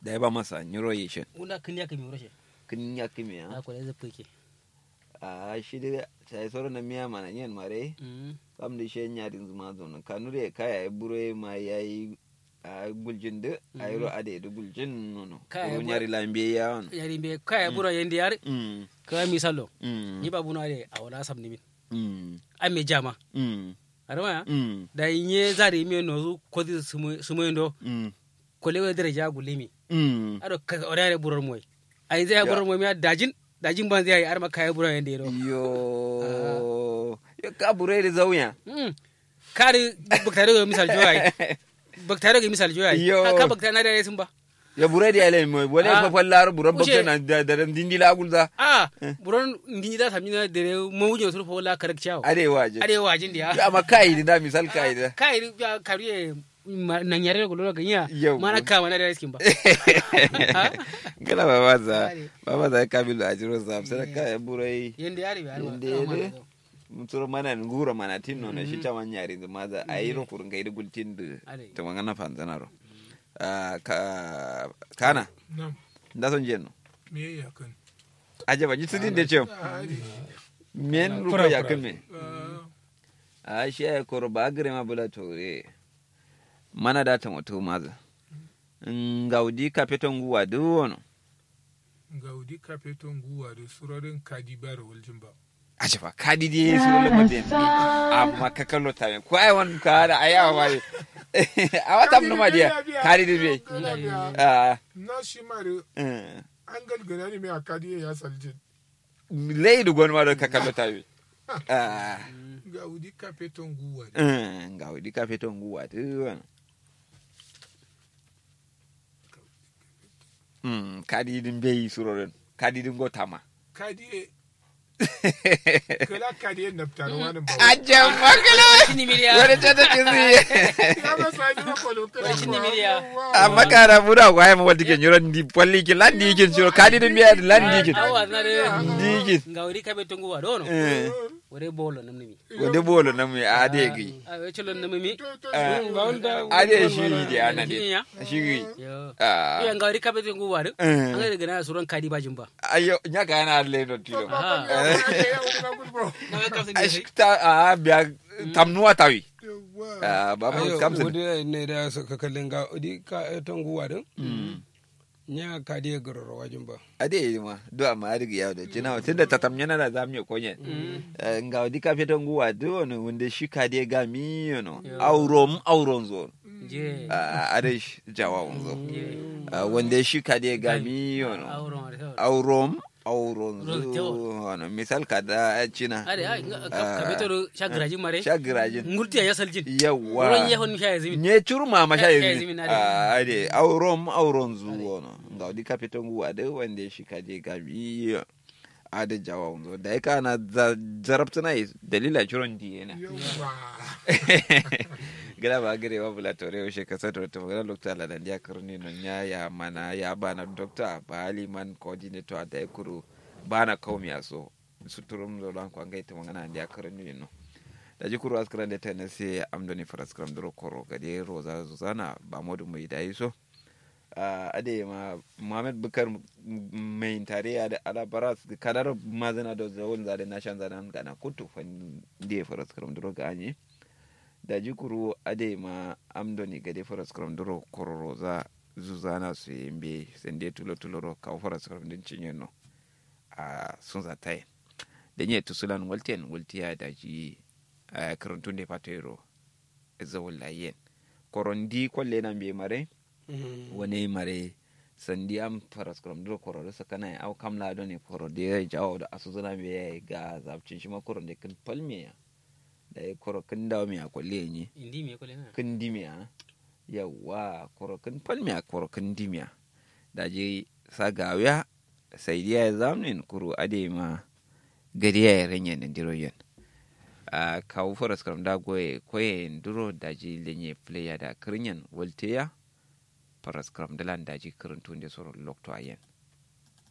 da ya ba masa nyiro yi shi una kin ya kimi roshe kin ya kimi ya na ko da zai ke a shi da sai soro na miya mana yin mare mm kam da shi nya din zuma zo na kanure kaya ya bure ma yayi a guljin da a yi ro ade da guljin nono Kaya ko bu- nyari lambe ya on yari be kaya bura yende yar mm ka misalo mm ni babu na de a wala sam ni min mm ai me jama mm arama ya mm da inye zari mi no zu ko di sumo ndo mm ko lewe daraja gulimi mm ado ka orare burar moy ai zai burar moy mi dajin dajin ban zai arma kaya bura yende do yo yo ka bure da zauya mm kari baktare ga misal joy baktare ga misal joy Yo. ka baktare na da sun ba ya bure da yale mo wala Ah. fa fallar bure Uje. bakta na da da dindi la gulza a buron nginyi da samina dere mo wujo sur fo la karak chawo arewa je arewa jin dia Ya, amma kai da misal kai da kai ya kariye na nyare ko lolo ganya Yau. mana ka mana da skin ba gala baba za Kare. baba za kabilu a jiro sa sai ka ya burai yende yari ba Yende yare. muturo mana ngura mana tinno na shi taman yari da maza ayi ro kurun kai da gultin da Are. to mangana fanzana ro Ah, ka kana Nam, da son jenno me ya kan? aje ba jitsu din da ce men ruko ya kame a shi ya koro ba gare ma bula tore mana da ta mutu maza ngaudi kapeton guwa duwono Gaudi kafeton guwa da surorin kadibar waljin ba. a ce fa kadi di su lo maden amma ka kallo ta ko ai wan ka da ayawa ba a wata mun ma dia kadi di be ah Na shi mare eh, an galgana ne mai a kadiye ya saljin. lei du gon ma do ka kallo ta be ah Gaudi kafeton guwa ne. eh, ngaudi kapeton guwa duwono Mm, kadi din be suroren kadi din go tama Kadiye, kala kadiye naftar wani ba. Ajan makala. Shini miliya. Wani ta ta kizi. Ya ba sa yi mako lokacin. Wai shi ne miliya. Amma kara buda ko ay mo wadi ke nyoro ndi polli ki landi ki shiro kadi dum biya landi ki. awa na de Ndi ki. ngawri kabe tongu wa dono Eh. wore bolo namni mi Wode bolo na mu ade gi. a we cholon namni mi Eh. Ade shiri di ana Shiri de. ya? Shiri. yo Ah. ya ngawri kabe tongu wa do Eh. an ga daga na suran kadi bajin ba Ayo nyaka yana le no tilo. Aha. na ga kafin ne Ashta a biya tamnuwa tawi. Ah baba ayo kamsin. wodi ne da so ka kallin ga odi ka ton guwa din nya ka dia gororo wajin ba ade yi ma do amma ade gi yawo da jina tunda tatam yana da zamu ya konye nga wadi ka feton guwa do no wanda shi ka de ga mi no aurom auron zo je Ah, ade shi jawa zo Ah, wanda shi ka de ga mi no auron ar aurom auron Ro- zo jawa. no misal ka da china ade ai kabe to shagraji mare shagirajin ngurti ya saljin yawa wurin yehon sha yazimi nye curma ma sha Ya- ya yanzu zimi na Ah, ade aurom auron zuwa no nga wadi ka feton guwa de wanda shi ka de ga mi ade jawa zo da ka na zarabtuna dalila curon diyena gila ba gire wa bula tore o she kasa to gila lokta la dan dia kurni no nya ya mana ya bana dokta ba aliman coordinator ata ekuru bana kaumi aso suturum zo lan kwa ngai to ngana dia kurni no da ji kuru askran da tana se amdoni faraskram dro koro gade roza zuzana ba modu mai dai so Ah, ade ma Muhammad Bukar mai tare da alabaras kadar mazana da zawon zade na shan zanen gana kutu fan da faras karam duro ga anye da jikuru ade ma amdoni gade faras karam duro kororo za zuzana su yimbe sende tulo tulo ro ka faras karam din cinye no a sun za tai da nye tusulan walten waltiya da ji a karantun da fatero zawon layen korondi kwalle nan be mare wani mare sandi am faras krom duro koro da saka na au kam la doni koro de ya jawo da asu zuna be ya ga zabcin shi ma koro de kin palme ya da ya koro kin dawo mi akolle ni indi me ko le na kin dimiya yawa koro kin palme ya koro kin dimiya da je sa gawiya sai dia ya zamin kuru ade ma gari ya renya da diro yen a kawo faras krom da goye koye duro da je lenye player da kirinyan volteya paras kram dalan daji kirintun da sauran lokto ayen